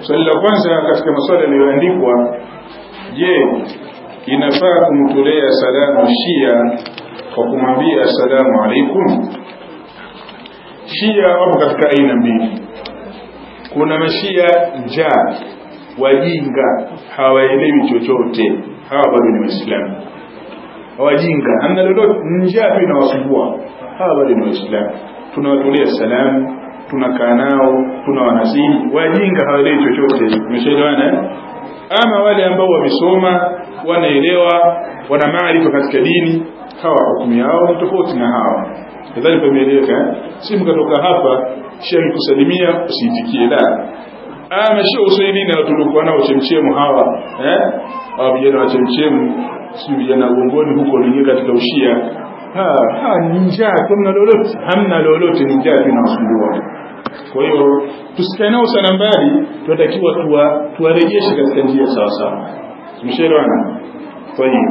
swali la kwanza katika maswali yaliyoandikwa je inafaa kumtolea salamu shia kwa kumwambia assalamu alaikum shia wapo katika aina mbili kuna mashia njaa wajinga hawaelewi chochote hawa bado ni waislamu wajinga hamna lolote njaa tu inawasumbua hawa bado ni waislamu tunawatolea salamu tunakaa nao tunawanasihi wajinga hawaelewi chochote umeshaelewana ama wale ambao wamesoma wanaelewa wana maarifa katika dini hawa hukumu yao ni tofauti na hawa nadhani pameeleweka si mkatoka hapa shia kusalimia usiitikie la ama sio uswahilini na tulikuwa nao chemchemu hawa eh hawa vijana wa chemchemu si vijana gongoni huko waliingia katika ushia ha ha ni njaa hamna lolote hamna lolote ni njaa tunasumbua kwa hiyo tusikae nao sana mbali tunatakiwa tuwa, tuwarejeshe katika njia sawa sawa tumeshaelewana kwa hiyo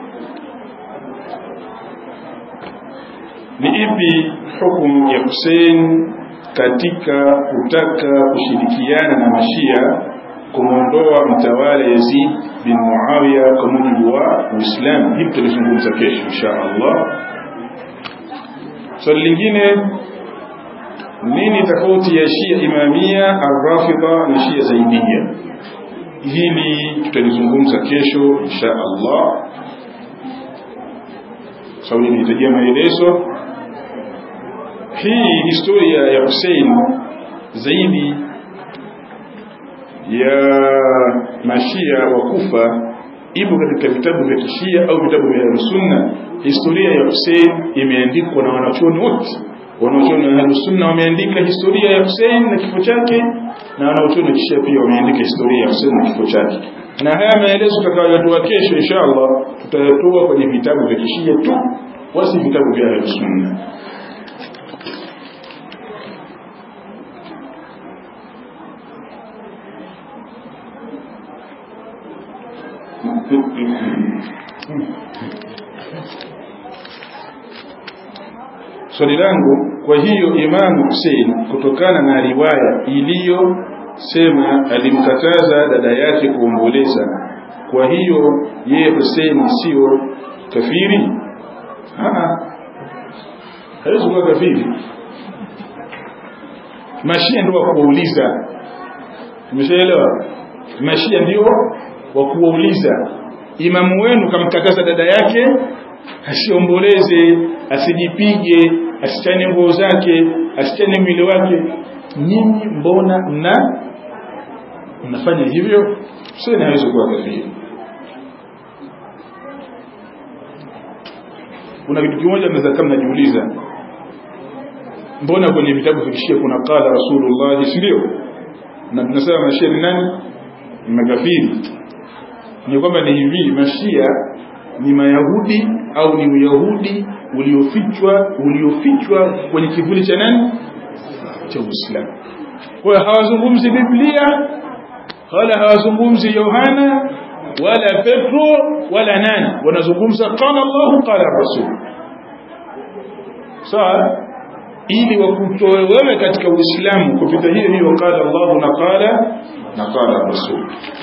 ni ipi hukumu ya Hussein katika kutaka kushirikiana na mashia kumwondoa mtawala Yazid bin Muawiya kwa mujibu wa Uislamu. Hili tutalizungumza kesho insha Allah. Swali lingine, nini tofauti ya Shia Imamia, Ar-Rafidha na Shia Zaidia? Hili tutalizungumza kesho insha Allah, sababu inahitajia maelezo hii historia ya Hussein zaidi ya mashia wa Kufa ipo katika vitabu vya kishia au vitabu vya sunna historia ya Hussein imeandikwa na wanachuoni wote wanachuoni wa ahlus sunna wameandika historia ya Hussein na kifo chake na wanachuoni wa kishia pia wameandika historia ya Hussein na kifo chake na haya maelezo tutakayotoa kesho inshallah tutayatoa kwenye vitabu vya kishia tu wasi vitabu vya ahlus sunna swali langu kwa hiyo Imam Hussein kutokana na riwaya iliyosema alimkataza dada yake kuomboleza kwa hiyo yeye Hussein sio kafiri hawezi kuwa kafiri mashia ndio wa kuwauliza umeshaelewa mashia ndio wa kuwauliza imamu wenu kamkataza dada yake asiomboleze asijipige asichane nguo zake asichane mwili wake nyinyi mbona mna mnafanya hivyo sio inaweza kuwa kafiri kuna kitu kimoja naweza kama najiuliza mbona kwenye vitabu vikishia kuna qala rasulullah si ndio na tunasema mashia ni nani ni makafiri ni kwamba ni hivi mashia ni mayahudi au ni uyahudi uliofichwa uliofichwa kwenye kivuli cha nani cha Uislamu kwa hiyo hawazungumzi Biblia wala hawazungumzi Yohana wala Petro wala nani wanazungumza qala Allah qala Rasul sawa ili wakutoe wewe katika Uislamu kupita hiyo hiyo qala Allah na qala na qala Rasul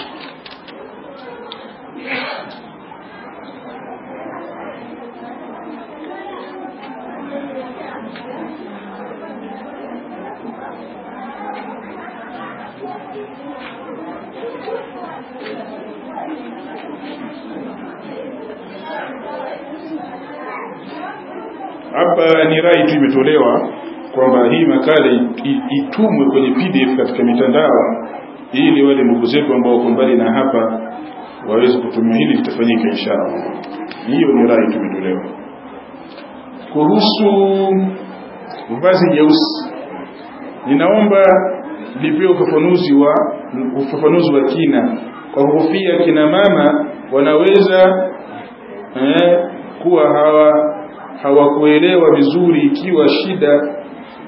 hapa ni rai tu imetolewa kwamba hii makala itumwe kwenye PDF katika mitandao ili wale ndugu zetu ambao wako mbali na hapa waweze kutumia hili litafanyika inshallah hiyo ni rai tu imetolewa kuhusu vazi jeusi ninaomba lipewe ufafanuzi wa ufafanuzi wa kina kwa kuhofia kina mama wanaweza eh, kuwa hawa hawakuelewa vizuri ikiwa shida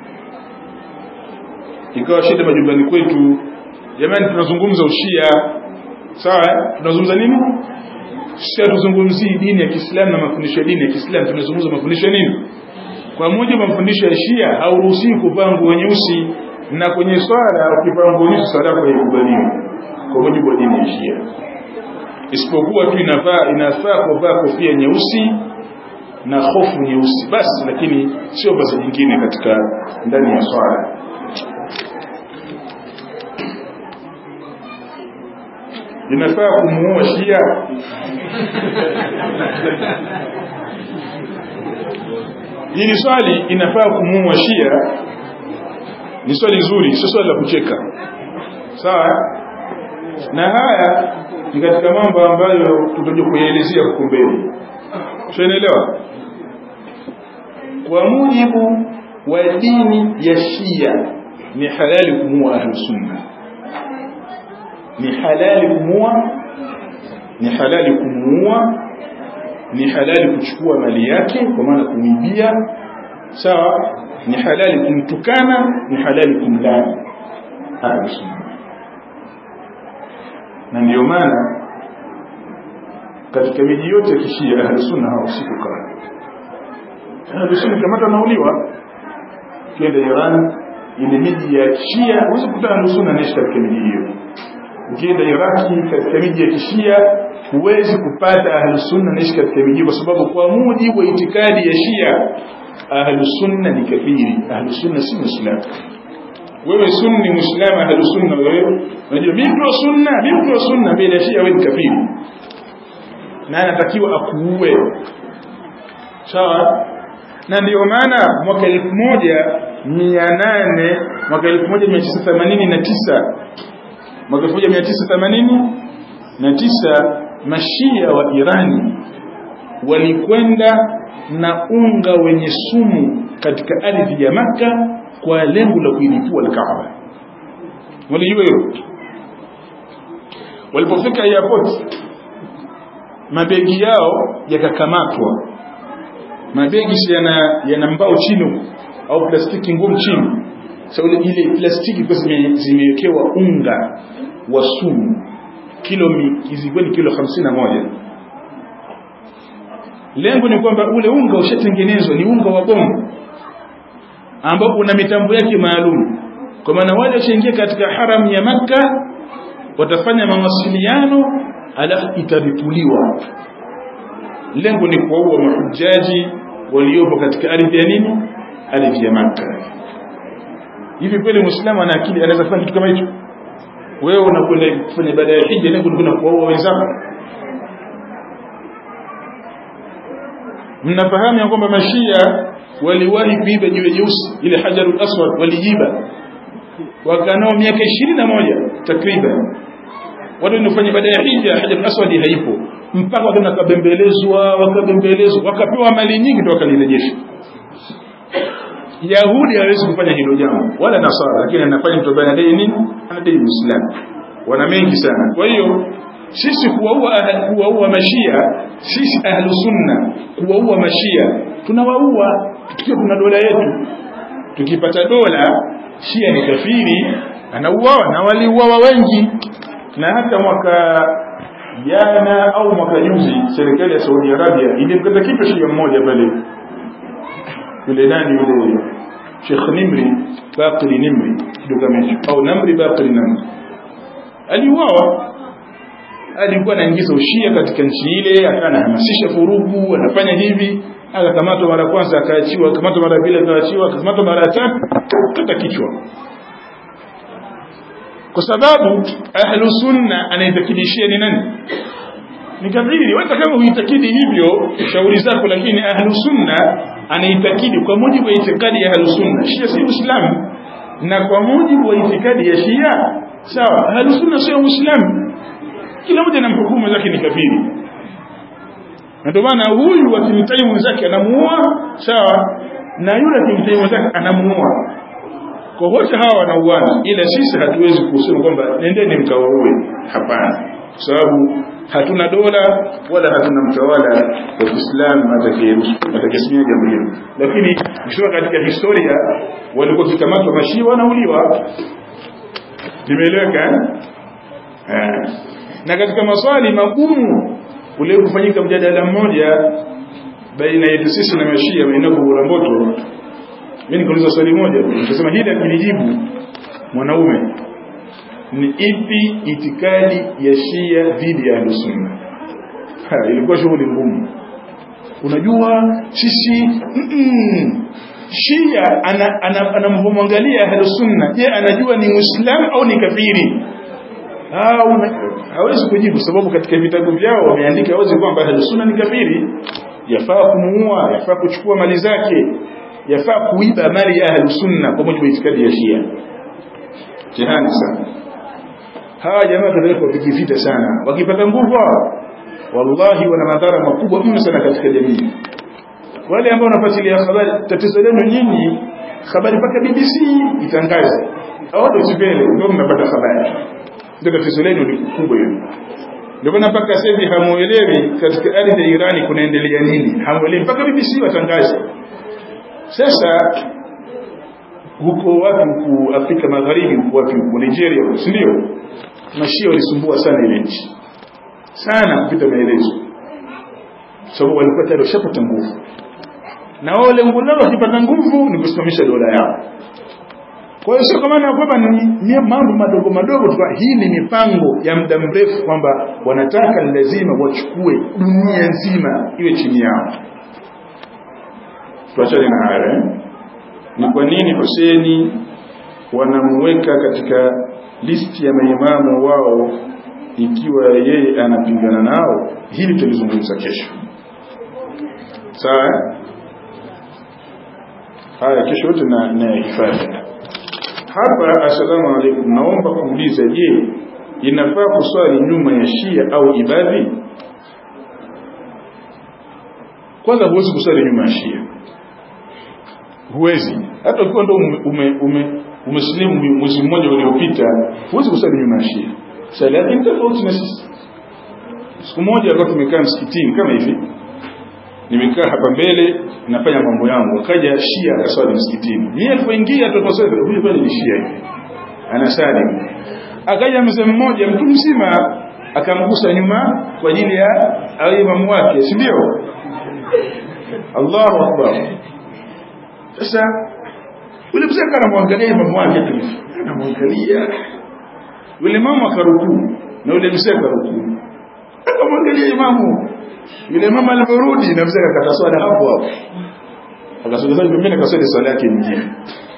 ikawa shida majumbani kwetu jamani tunazungumza ushia sawa tunazungumza nini sisi hatuzungumzii dini ya Kiislamu na mafundisho ya dini ya Kiislamu tunazungumza mafundisho ya nini kwa mujibu wa mafundisho ya Shia hauruhusiwi kuvaa nguo nyeusi na kwenye swala ukivaa nguo nyeusi swala yako haikubaliwi kwa mujibu wa dini ya Shia isipokuwa tu inafaa inafaa kuvaa kofia nyeusi na hofu nyeusi basi lakini sio basi nyingine katika ndani ya swala inafaa kumuua Shia hili swali inafaa kumuua Shia ni swali zuri sio swali la kucheka sawa na haya ni katika mambo ambayo tutaje kuyaelezea huko mbele tunaelewa kwa mujibu wa dini ya Shia ni halali kumuua ahlus sunna ni halali kumuua ni halali kumuua ni halali kuchukua mali yake kwa maana kumibia sawa ni halali kumtukana ni halali kumlani ahlus sunna na ndio maana katika miji yote ya kishia ahlus sunna hawahusiki kukaa ahlus sunna kama wanauliwa kienda Iran ile miji ya Shia huwezi kukuta ahlus sunna anaishi katika miji hiyo ukienda Iraki katika miji ya kishia huwezi kupata ahlus sunna anaishi katika miji kwa sababu kwa mujibu wa itikadi ya Shia ahlus sunna ni kafiri ahlus sunna si muislamu wewe sunni muislamu ahlus sunna wewe unajua mimi ndio sunna mimi ndio sunna mbele ya Shia wewe ni kafiri na anatakiwa akuue sawa na ndio maana mwaka elfu moja mia nane mwaka elfu moja mia tisa themanini na tisa mwaka elfu moja mia tisa themanini na tisa mashia wa Irani walikwenda na unga wenye sumu katika ardhi ya Makka kwa lengo la kuilipua al-Kaaba. Walijua hilo. Walipofika airport mabegi yao yakakamatwa. Mabegi yana yana mbao chini au plastiki ngumu chini. Sasa ile ile plastiki kwa zimewekewa unga wa sumu kilo zilikuwa ni kilo hamsini na moja lengo ni kwamba ule unga ushatengenezwa ni unga wa bomu ambao una mitambo yake maalum kwa maana wale washaingia katika haram ya maka watafanya mawasiliano alafu itaripuliwa lengo ni kuwaua mahujaji waliopo katika ardhi ya nini ardhi ya maka hivi kweli muislamu ana akili anaweza kufanya kitu kama hicho wewe unakwenda kufanya ibada ya hija lengo ni kuwaua wenzako mnafahamu ya kwamba mashia waliwahi kuiba jiwe jeusi ile hajarul aswad waliiba wakanao miaka ishirini na moja takriban watu wanafanya ibada ya hija hajarul aswad haipo mpaka wakaenda wakabembelezwa wakabembelezwa wakapewa mali nyingi ndio wakalirejesha Yahudi hawezi kufanya hilo jambo wala Nasara lakini anafanya mtu ambaye anadai nini anadai Uislamu wana mengi sana kwa hiyo sisi kuwaua kuwaua mashia sisi ahlu sunna kuwaua mashia tunawaua tukiwa kuna dola yetu tukipata dola shia ni kafiri anauawa na waliuawa wengi na hata mwaka jana au mwaka juzi serikali ya Saudi Arabia ilimkata kichwa shia mmoja pale yule nani yule Sheikh Nimri Bakri Nimri kitu kama hicho au Namri Bakri Namri aliuawa alikuwa anaingiza ushia katika nchi ile akawa anahamasisha furugu anafanya hivi akakamatwa mara kwanza akaachiwa akamatwa mara pili akaachiwa akakamatwa mara tatu kata kichwa kwa sababu ahlu sunna anaitakidishia ni nani ni kafiri wewe kama uitakidi hivyo shauri zako lakini ahlu sunna anaitakidi kwa mujibu wa itikadi ya ahlu sunna shia si uislamu na kwa mujibu wa itikadi ya shia sawa ahlu sunna sio uislamu kila mmoja na mhukumu zake ni kafiri na ndio maana huyu akimtai mwenzake anamuua sawa na yule akimtai mwenzake anamuua kwa wote hawa wanauana ila sisi hatuwezi kusema kwamba nendeni mkawaue hapana kwa sababu hatuna dola wala hatuna mtawala wa Kiislamu atakayesimamia jambo hilo lakini ukisoma katika historia walikuwa kikamatwa mashia wanauliwa limeeleweka eh na katika maswali magumu ule kufanyika mjadala mmoja baina yetu sisi na mashia maeneo ya Moto mimi nikauliza swali moja nikasema hili akilijibu mwanaume ni ipi itikadi ya Shia dhidi ya Ahlusunna ilikuwa shughuli ngumu unajua sisi mm -mm. Shia anamwangalia ana, ana Ahlusunna je anajua ni Muislamu au ni kafiri hawezi kujibu sababu katika vitabu vyao wameandika wazi kwamba Ahlusunna ni kafiri yafaa kumuua yafaa kuchukua mali zake yafaa kuiba mali ya Ahlusunna kwa mujibu wa itikadi ya Shia jihani sana hawa jamaa tunaweza kupiga vita sana wakipata nguvu wallahi wana madhara makubwa mno sana katika jamii wale ambao wanafuatilia habari tatizo lenu nyinyi habari mpaka BBC itangaze au tusipele ndio mnapata habari ndio tatizo lenu ni kubwa hilo ndio maana mpaka sasa hivi hamuelewi katika ardhi ya Irani kunaendelea nini hamuelewi mpaka BBC watangaze sasa huko wapi huku Afrika Magharibi huko wapi huko Nigeria si ndio mashia walisumbua sana ile nchi sana kupita maelezo sababu walikuwa tayari washapata nguvu na wao lengo lao wakipata nguvu ni kusimamisha dola yao kwa hiyo sio kama kwamba ni mambo madogo madogo tu hii ni mipango ya muda mrefu kwamba wanataka ni lazima wachukue dunia nzima iwe chini yao tuachane na haya ni kwa nini Huseni wanamweka katika listi ya maimamu wao ikiwa yeye anapingana nao hili tulizungumza kesho sawa haya kesho yote na nayahifadhi hapa assalamu alaikum naomba kuuliza je inafaa kuswali nyuma ya shia au ibadhi kwanza huwezi kuswali nyuma ya shia huwezi hata ukiwa ndo ume, ume, umesilimu mwezi mmoja uliopita huwezi kusali nyuma ya shia sala yake ni tofauti na sisi siku moja alikuwa tumekaa msikitini kama hivi nimekaa hapa mbele nafanya mambo yangu akaja shia akaswali msikitini mimi alipoingia tukaswali huyu pale ni shia hivi anasali akaja mzee mmoja mtu mzima akamgusa nyuma kwa ajili ya awe imamu wake si ndio Allahu akbar sasa yule mzee anamwangalia imamu wake tu anamwangalia yule mama akarukuu na yule mzee akarukuu akamwangalia imamu yule mama aliporudi na mzee akakata swala hapo hapo akasogeza pembeni akaswali swala yake nyingine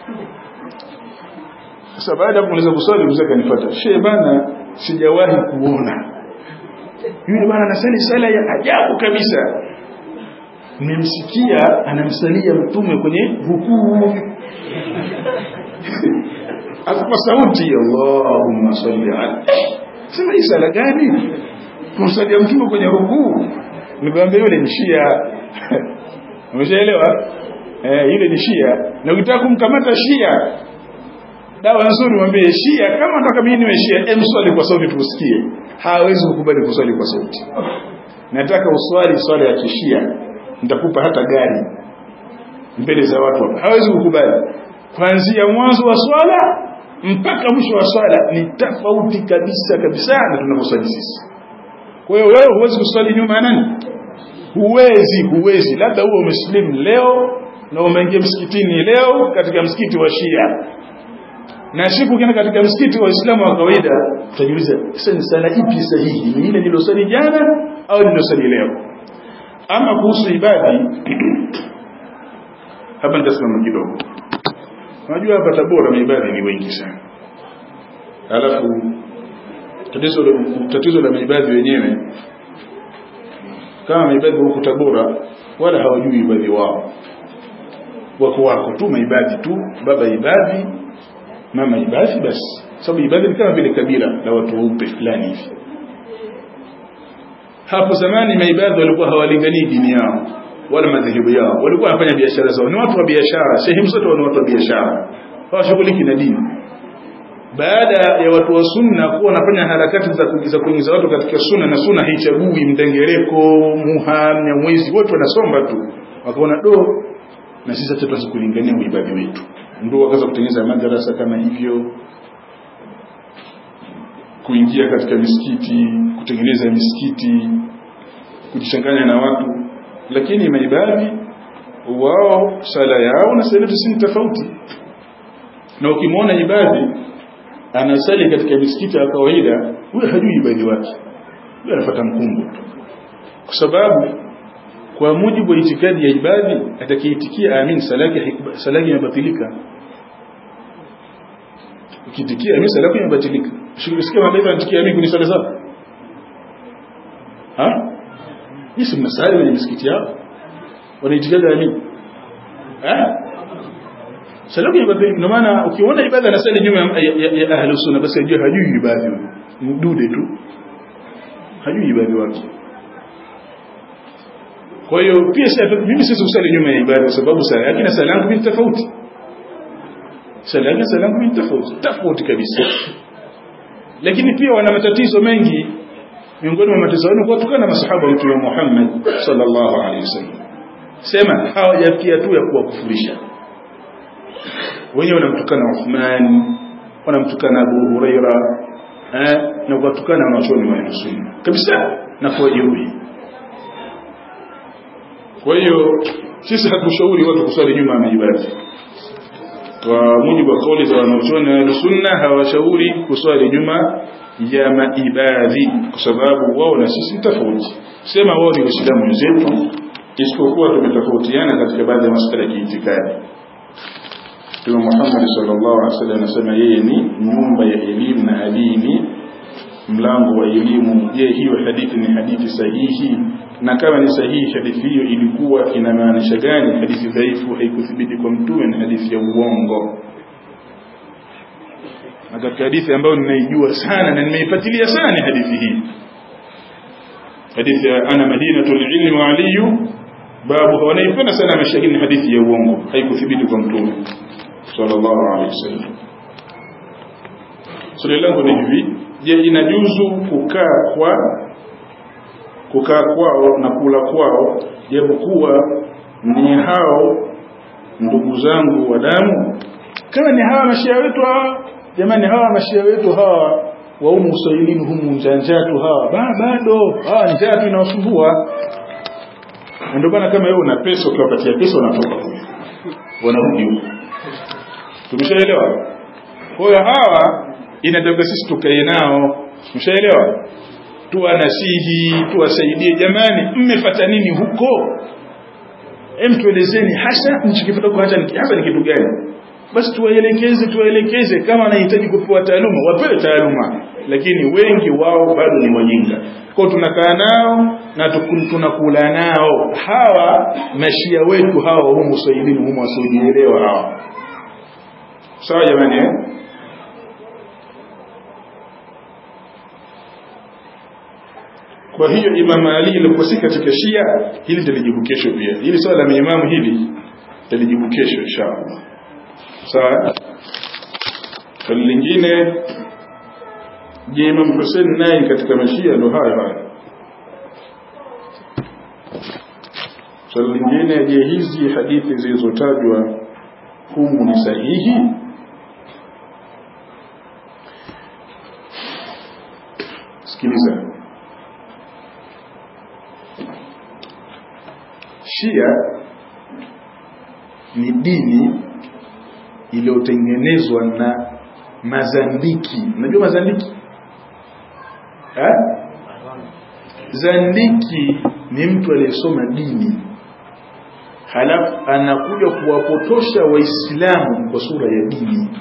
sasa baada ya kumaliza kuswali mzee akanifuata shehe bana sijawahi kuona yule bana anasali sala ya ajabu kabisa nimemsikia anamsalia mtume kwenye rukuu kwa sauti Allahumma salli ala sema hii sala gani kumsalia mtume kwenye rukuu nikwambia yule ni shia umeshaelewa eh yule ni shia na ukitaka kumkamata shia dawa nzuri mwambie shia kama nataka mimi niwe shia em swali kwa sauti tusikie hawezi kukubali kuswali kwa sauti nataka uswali swala ya kishia nitakupa hata gari mbele za watu hapa hawezi kukubali kuanzia mwanzo wa swala mpaka mwisho wa swala ni tofauti kabisa kabisa na tunavyoswali sisi kwa hiyo wewe huwezi kuswali nyuma ya nani huwezi huwezi labda uwe umesilimu leo na umeingia msikitini leo katika msikiti wa Shia na siku ukienda katika msikiti wa Uislamu wa kawaida utajiuliza sasa ni sala ipi sahihi ni ile nilosali jana au nilosali leo ama kuhusu ibadi hapa nitasimama kidogo unajua hapa Tabora maibadhi ni wengi sana alafu tatizo tatizo la maibadhi wenyewe kama maibadhi huko Tabora wala hawajui ibadhi wao wako wako tu maibadhi tu baba ibadhi mama ibadhi basi sababu ibadhi ni kama vile kabila la watu weupe fulani hivi hapo zamani maibadhi walikuwa hawalinganii dini yao wala madhehebu yao walikuwa wanafanya biashara zao ni watu wa biashara sehemu zote ni watu wa biashara hawashughuliki na dini baada ya watu wa sunna kuwa wanafanya harakati za kuingiza kuingiza watu katika sunna na sunna haichagui mdengereko muha mnyamwezi wote wanasomba tu wakaona do na sisi hata tuwezi kulingania uibadhi wetu ndio wakaanza kutengeneza madarasa kama hivyo kuingia katika misikiti kutengeneza misikiti kujichanganya na watu lakini maibadhi wao sala yao na sala si tofauti na ukimwona ibadhi anasali katika misikiti ya kawaida huyo hajui ibadi wake huyo anafuata mkumbo tu kwa sababu kwa mujibu wa itikadi ya ibadi atakayeitikia amin sala yake sala yake imebatilika ukitikia amin sala yake imebatilika shukisikia mataifa anatikia amin kwenye sala zao ha hisi mnasali kwenye misikiti yao wanaitikadi amin ha salamu ya ibada ndio maana ukiona ibada anasali nyuma ya, ya, ya ahlu sunna basi ajue hajui ibada mdude tu hajui ibada wake kwa hiyo pia mimi sisi usali nyuma ya ibada kwa sababu sala yake na sala yangu ni tofauti sala yake na sala yangu ni tofauti tofauti kabisa lakini pia wana matatizo mengi miongoni mwa matatizo yao kuwatukana na masahaba wa Mtume Muhammad sallallahu alaihi wasallam sema hawajafikia tu ya kuwakufurisha wenyewe wanamtukana Uthman wanamtukana Abu Huraira eh na kuwatukana wanachuoni wa sunna kabisa na kuwajeruhi kwa hiyo sisi hatushauri watu kusali nyuma ya maibadi kwa mujibu wa kauli za wanachuoni wa sunna hawashauri kusali nyuma ya maibadhi kwa sababu wao na sisi tofauti sema wao ni waislamu wenzetu isipokuwa tumetofautiana katika baadhi ya masuala ya kiitikadi Mtume Muhammad sallallahu alaihi wasallam anasema yeye ni nyumba ya elimu na adini mlango wa elimu je hiyo hadithi ni hadithi sahihi na kama ni sahihi hadithi hiyo ilikuwa inamaanisha gani hadithi dhaifu haikuthibiti kwa mtume na hadithi ya uongo na katika hadithi ambayo ninaijua sana na nimeifuatilia sana ni hadithi hii hadithi ya ana madinatul ilmi wa aliyu babu wanaipenda sana mashahidi hadithi ya uongo haikuthibiti kwa mtume sallallahu alaihi wasallam swali langu ni hivi je inajuzu kukaa kwa kukaa kwao na kula kwao japokuwa ni hao ndugu zangu wa damu kama ni hawa mashia wetu hawa jamani hawa mashia wetu hawa wa umu uswahilini humu njanjatu hawa ba, bado hawa njatu inawasumbua ndio maana kama wewe una pesa ukiwapatia pesa wanatoka kule wanarudi huko tumeshaelewa kwa hiyo hawa inataka sisi tukae nao tumeshaelewa tuwanasihi tuwasaidie jamani mmefata nini huko hem tuelezeni hasa mchikipata kwa hasa hasa ni kitu gani basi tuwaelekeze tuwaelekeze kama anahitaji kupewa taaluma wapewe taaluma lakini wengi wao bado ni wajinga kwa tunakaa nao na tunakula nao hawa mashia wetu hawa humu saidini humu wasiojielewa hawa sawa jamani eh? kwa hiyo Imam Ali alikuwa si katika Shia hili talijibu kesho pia hili swala la imamu hili talijibu kesho inshallah sawa swali lingine je Imam Hussein naye katika mashia ndo hayo hayo swali lingine je hizi hadithi zilizotajwa humu ni sahihi sikiliza Shia ni dini iliyotengenezwa na mazandiki. Unajua mazandiki? Ha? Zandiki ni mtu aliyesoma dini halafu anakuja kuwapotosha Waislamu kwa sura ya dini.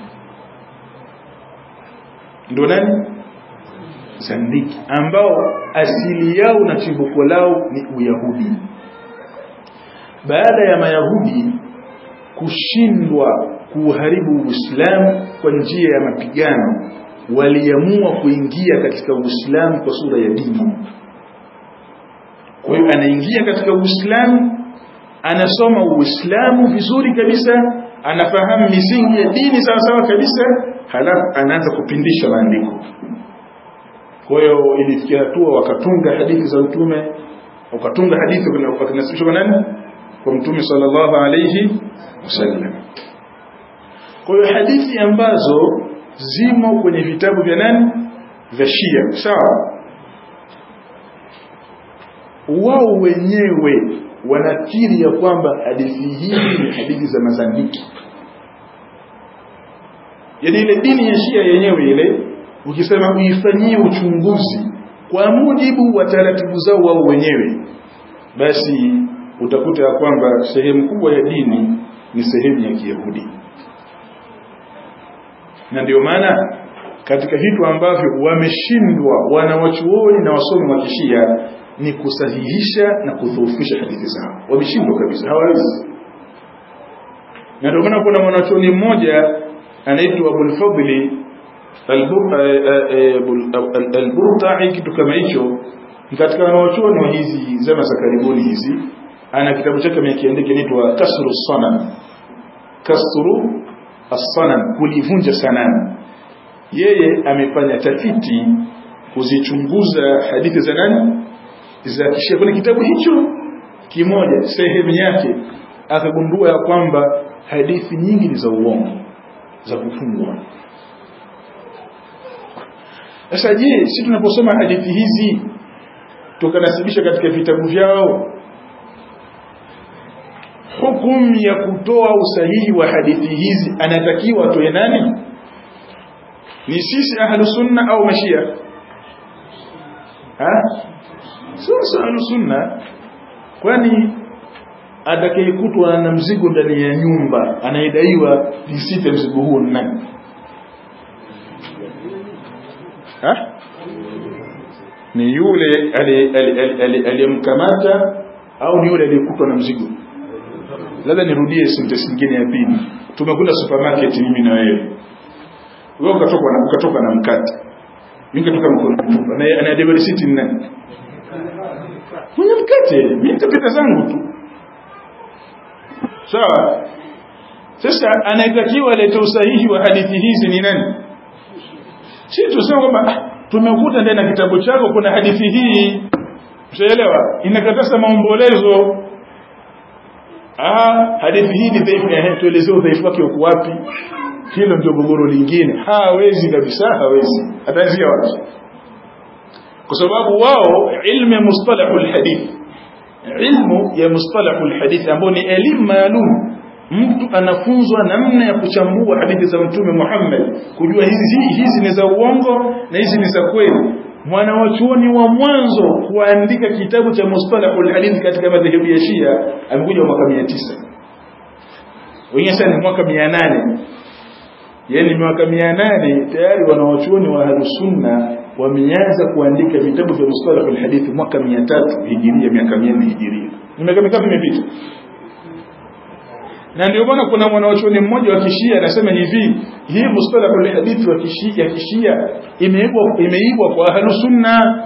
Ndio nani? Zandiki ambao asili yao na chimbuko lao ni Uyahudi baada ya mayahudi kushindwa kuuharibu uislamu kwa njia ya mapigano waliamua kuingia katika uislamu kwa sura ya dini kwa hiyo anaingia katika uislamu anasoma uislamu vizuri kabisa anafahamu misingi ya dini sawa sawa kabisa halafu anaanza kupindisha maandiko kwa hiyo ilifikia hatua wakatunga hadithi za mtume wakatunga hadithi wakinasibishwa kwa nani kwa mtume sallallahu alayhi wasallam kwa hiyo hadithi ambazo zimo kwenye vitabu vya nani vya Shia sawa wao wenyewe wanakiri ya kwamba hadithi hizi ni hadithi za mazandiki yani ile dini ya Shia yenyewe ile ukisema uifanyie uchunguzi kwa mujibu wa taratibu zao wao wenyewe basi utakuta ya kwamba sehemu kubwa ya dini ni sehemu ya Kiyahudi na ndio maana katika vitu ambavyo wameshindwa wanawachuoni na wasomi wa kishia ni kusahihisha na kudhoofisha hadithi zao wameshindwa kabisa hawawezi na ndio maana kuna mwanachuoni mmoja anaitwa Abul Fadli al-Burtai kitu kama hicho katika wanachuoni wa hizi zama za karibuni hizi ana kitabu chake amekiandika inaitwa Kasru Sanam Kasru as-Sanam kulivunja sanamu yeye amefanya tafiti kuzichunguza hadithi za nani za kishia kwenye kitabu hicho kimoja sehemu yake akagundua ya kwamba hadithi nyingi ni za uongo za kufungwa sasa je si tunaposoma hadithi hizi tukanasibisha katika vitabu vyao hukumu ya kutoa usahihi wa hadithi hizi anatakiwa atoe nani ni sisi ahlu sunna au mashia ha sisi ahlu sunna kwani atakayekutwa na mzigo ndani ya nyumba anayedaiwa nisite mzigo huo ni nani ha ni yule aliyemkamata au ni yule aliyekutwa na mzigo labda nirudie sentence nyingine ya pili tumekuja supermarket mimi na wewe wewe ukatoka na ukatoka na mkate mimi nikatoka mkono mtupu na ana delivery receipt ni nani mwenye mkate mimi nitapita zangu tu sawa sasa anayetakiwa alete usahihi wa hadithi hizi ni nani si tuseme kwamba tumekuta ndani ya kitabu chako kuna hadithi hii mshaelewa inakataza maombolezo ah hadithi hii ni dhaifu ya tuelezee udhaifu wake uko wapi hilo ndio gogoro lingine hawezi kabisa hawezi ataanzia wapi kwa sababu wao ilmu ya mustalahul hadith ilmu ya mustalahul hadith ambayo ni elimu maalum mtu anafunzwa namna ya kuchambua hadithi za mtume Muhammad kujua hizi hizi ni za uongo na hizi ni za kweli mwanawachuoni wa mwanzo kuandika kitabu cha mustalahul hadith katika madhehebu ya Shia amekuja mwaka 900 wengine sana mwaka 800 yani miaka 800 tayari wanawachuoni wa Ahlusunna wameanza kuandika vitabu vya mustalahul hadith mwaka 300 hijiria miaka 400 hijiria ni miaka mingapi imepita na ndio maana kuna mwanachuoni mmoja wa kishia anasema hivi hii mustalahul hadith wa kishia ya kishia imeibwa imeibwa kwa Ahlusunna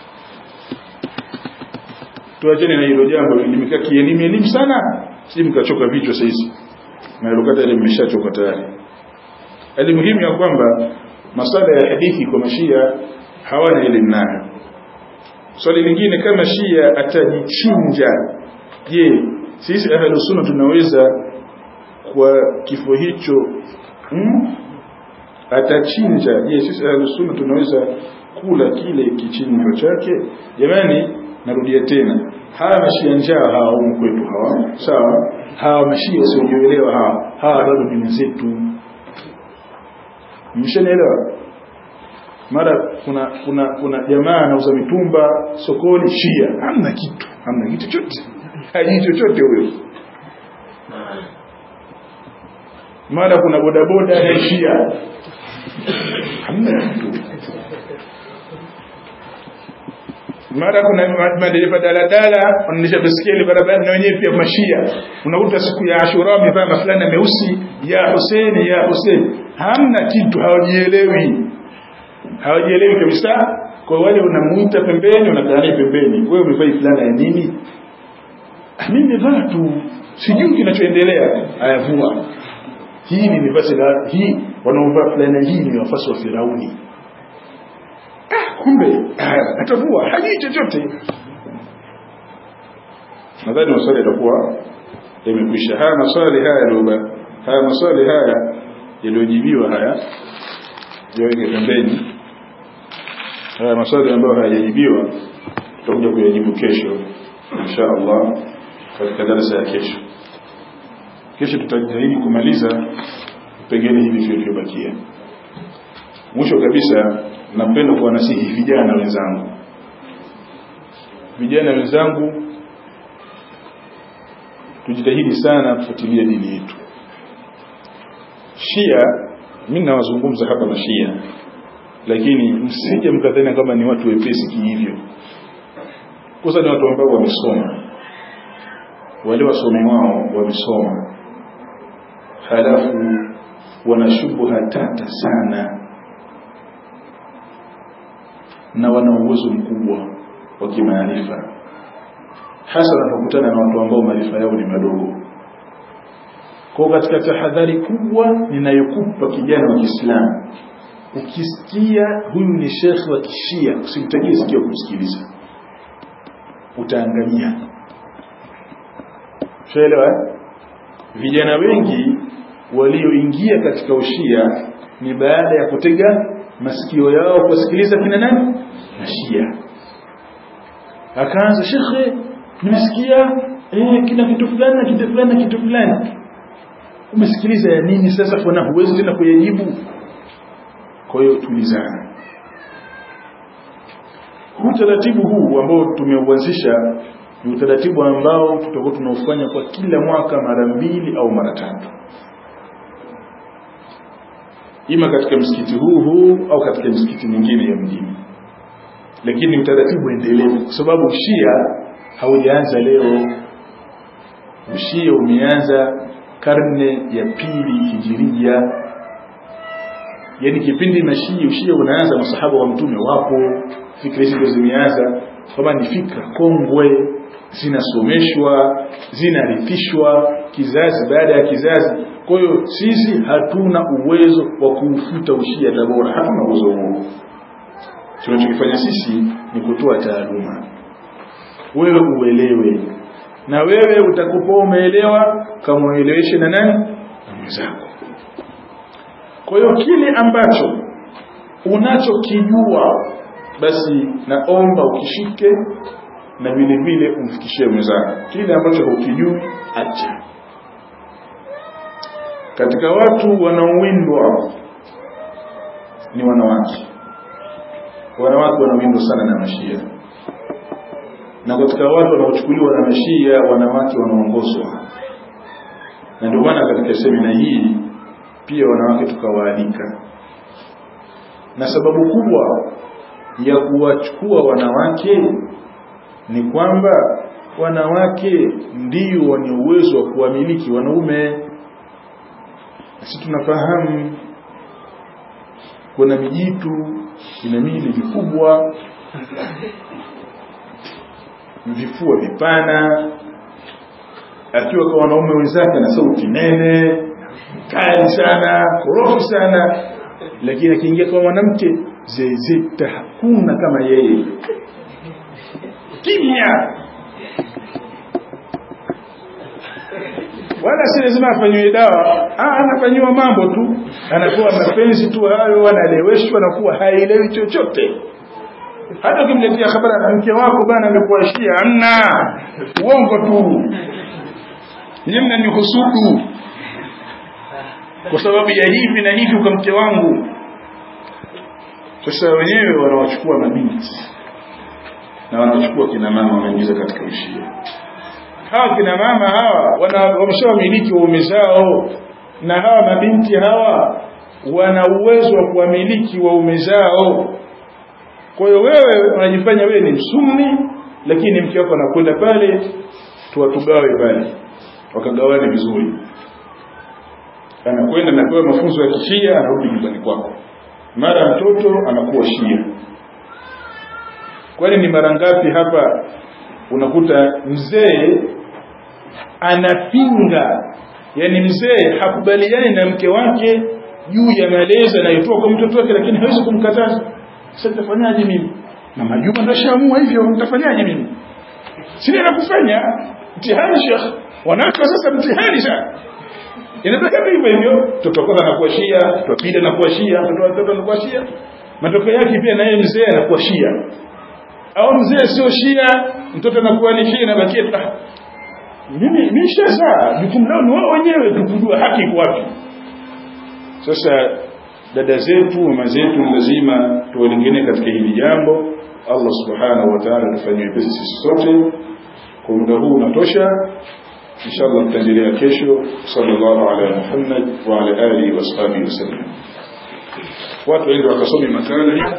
tuachane na hilo jambo limekaa kielimu elimu sana si mkachoka vichwa sasa na lokata ile mmeshachoka tayari alimuhimu ya kwamba masala ya hadithi kwa mashia hawana elimu nayo swali lingine kama shia atajichinja je sisi ahlu sunna tunaweza kwa kifo hicho hmm? atachinja je sisi ahlu sunna tunaweza kula kile kichinjo chake jamani narudia tena hawa mashia njaa hawa humu kwetu hawa sawa hawa mashia wasiojielewa hawa hawa bado ni wenzetu mshanielewa mara kuna kuna kuna jamaa anauza mitumba sokoni shia hamna kitu hamna kitu chochote hajui chochote huyo mara kuna bodaboda ya shia hamna kitu mara kuna madereva daladala wanaendesha baiskeli barabarani na wenyewe pia mashia unakuta siku ya Ashura wamevaa mafulana meusi ya Hussein ya Hussein hamna kitu hawajielewi hawajielewi kabisa kwa wale unamuita pembeni unakaa naye pembeni wewe umevaa fulana ya nini mimi nimevaa tu sijui kinachoendelea ayavua hii ni nafasi la hii wanaovaa fulana hii ni wafasi wa Firauni ah kumbe atavua hajui chochote nadhani maswali yatakuwa yamekwisha haya maswali haya yaliyoba haya maswali haya yaliyojibiwa haya yaweke pembeni haya maswali ambayo hayajajibiwa tutakuja kuyajibu kesho insha Allah katika darasa ya kesho kesho tutajitahidi kumaliza pengine hivi vilivyobakia mwisho kabisa napenda kuwanasihi vijana wenzangu vijana wenzangu tujitahidi sana kufuatilia dini yetu shia mimi nawazungumza hapa na shia lakini msije mkadhani kama ni watu wepesi kihivyo kwanza ni watu ambao wamesoma wale wasomi wao wamesoma halafu wana shubha tata sana na wana uwezo mkubwa wa kimaarifa hasa wanapokutana na watu ambao maarifa yao ni madogo kwa katika tahadhari kubwa ninayokupa kijana wa Kiislamu ukisikia huyu ni shekhi wa kishia usimtajie sikio kumsikiliza utaangamia Tuelewa vijana wengi walioingia katika ushia ni baada ya kutega masikio yao kusikiliza kina nani mashia akaanza shekhe nimesikia eh kina kitu fulani na kitu fulani na kitu fulani umesikiliza ya nini sasa kwa huwezi tena kuyajibu kwa hiyo tulizana utaratibu huu ambao tumeuanzisha ni utaratibu ambao tutakuwa tunaufanya kwa kila mwaka mara mbili au mara tatu ima katika msikiti huu huu au katika msikiti mingine ya mjini lakini utaratibu endelevu kwa sababu ushia haujaanza leo ushia umeanza karne ya pili hijiria yani kipindi mashia ushia unaanza masahaba wa mtume wapo fikra hizi ndio zimeanza kama ni fikra kongwe zinasomeshwa zinarithishwa kizazi baada ya kizazi kwa hiyo sisi hatuna uwezo wa kuufuta ushia tabora hatuna uwezo huo tunachokifanya sisi ni kutoa taaluma wewe uelewe na wewe utakupa umeelewa kama ueleweshe na nani na mwenzako kwa hiyo kile ambacho unachokijua basi naomba ukishike na vile vile umfikishie mwenzako kile ambacho hukijui acha katika watu wanaowindwa ni wanawake wanawake wanawindwa sana na mashia na katika watu wanaochukuliwa na mashia wanawake wanaongozwa na ndio maana katika semina hii pia wanawake tukawaalika na sababu kubwa ya kuwachukua wanawake ni kwamba wanawake ndio wenye uwezo wa kuwamiliki wanaume sisi tunafahamu kuna mijitu ina mili mikubwa vifua vipana akiwa kwa wanaume wenzake na sauti nene kali sana korofi sana lakini akiingia kwa mwanamke zezeta hakuna kama yeye kimya wala si lazima afanyiwe dawa ah anafanyiwa mambo tu anakuwa mapenzi tu hayo analeweshwa na kuwa haelewi chochote hata ukimletea habari na mke wako bana amekuwa shia amna uongo tu nyinyi mnanihusudu kwa sababu ya hivi na hivi kwa mke wangu sasa wenyewe wanawachukua mabinti na wanachukua kina mama wanaingiza katika ushia hawa kina mama hawa wameshawamiliki waume zao na hawa mabinti hawa wana uwezo wa kuwamiliki waume zao kwa hiyo wewe unajifanya wewe ni msuni lakini mke wako anakwenda pale tuwatugawe pale wakagawane vizuri anakwenda napewa mafunzo ya kishia anarudi nyumbani kwako mara mtoto anakuwa shia kwani ni mara ngapi hapa unakuta mzee anapinga yani mzee hakubaliani na mke wake juu ya malezi anayotoa kwa mtoto wake lakini hawezi kumkataza sasa nitafanyaje mimi mama Juma ndo shaamua hivyo nitafanyaje mimi sina la kufanya mtihani shekh wanawake sasa mtihani sana inataka hivyo hivyo mtoto kwanza anakuwa shia mtoto wa pili anakuwa shia mtoto wa tatu anakuwa shia matokeo yake pia naye mzee anakuwa shia au mzee sio shia mtoto anakuwa ni shia inabakia ah, mimi mimi shazaa jukumu lao ni wao wenyewe tukujua haki iko wapi sasa dada zetu mama zetu lazima tuwalingine katika hili jambo Allah subhanahu wa ta'ala tufanyie pesi sisi sote kwa muda huu unatosha inshallah tutaendelea kesho sallallahu ala muhammad wa ala alihi wa sahbihi wasallam watu waende wakasome makala